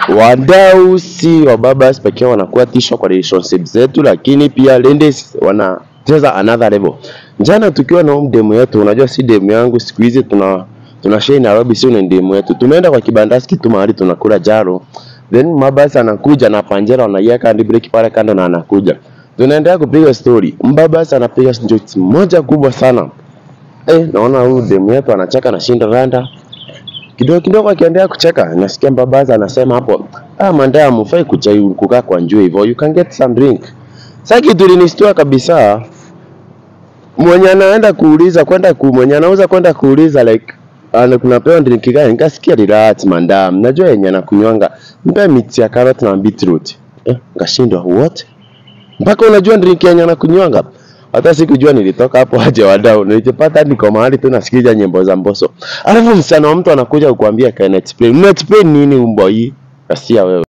wadau si wababas pekee wanakuwa tisho kwa relationship zetu, lakini pia ladies wanacheza another level. Jana tukiwa na huyu demu yetu, unajua si demu yangu, siku hizi tuna tuna share Nairobi, si ni demu yetu. Tumeenda kwa kibandaski tu mahali tunakula jaro, then mabasi anakuja na panjera wanaiweka hadi break pale kando na anakuja, tunaendelea kupiga story. Mbabasi anapiga jokes moja kubwa sana eh, naona huyu demu yetu anacheka na shinda randa kidogo kidogo akiendelea kucheka nasikia mbabaza anasema hapo ah mandaya mufai kuchai kukaa kwa njua hivyo you can get some drink sasa kitu linistua kabisa mwenye anaenda kuuliza kwenda ku mwenye anauza kwenda kuuliza like ana kunapewa drink gani nikasikia relax mandam najua yenye anakunywanga mpe miti ya carrot na beetroot eh ngashindwa what mpaka unajua drink yenye anakunywanga hata sikujua nilitoka hapo aje wadau nilijipata niko mahali tu nasikiza nyimbo za mboso alafu msichana wa mtu anakuja kukuambia can explain una explain nini umbo hii kasia wewe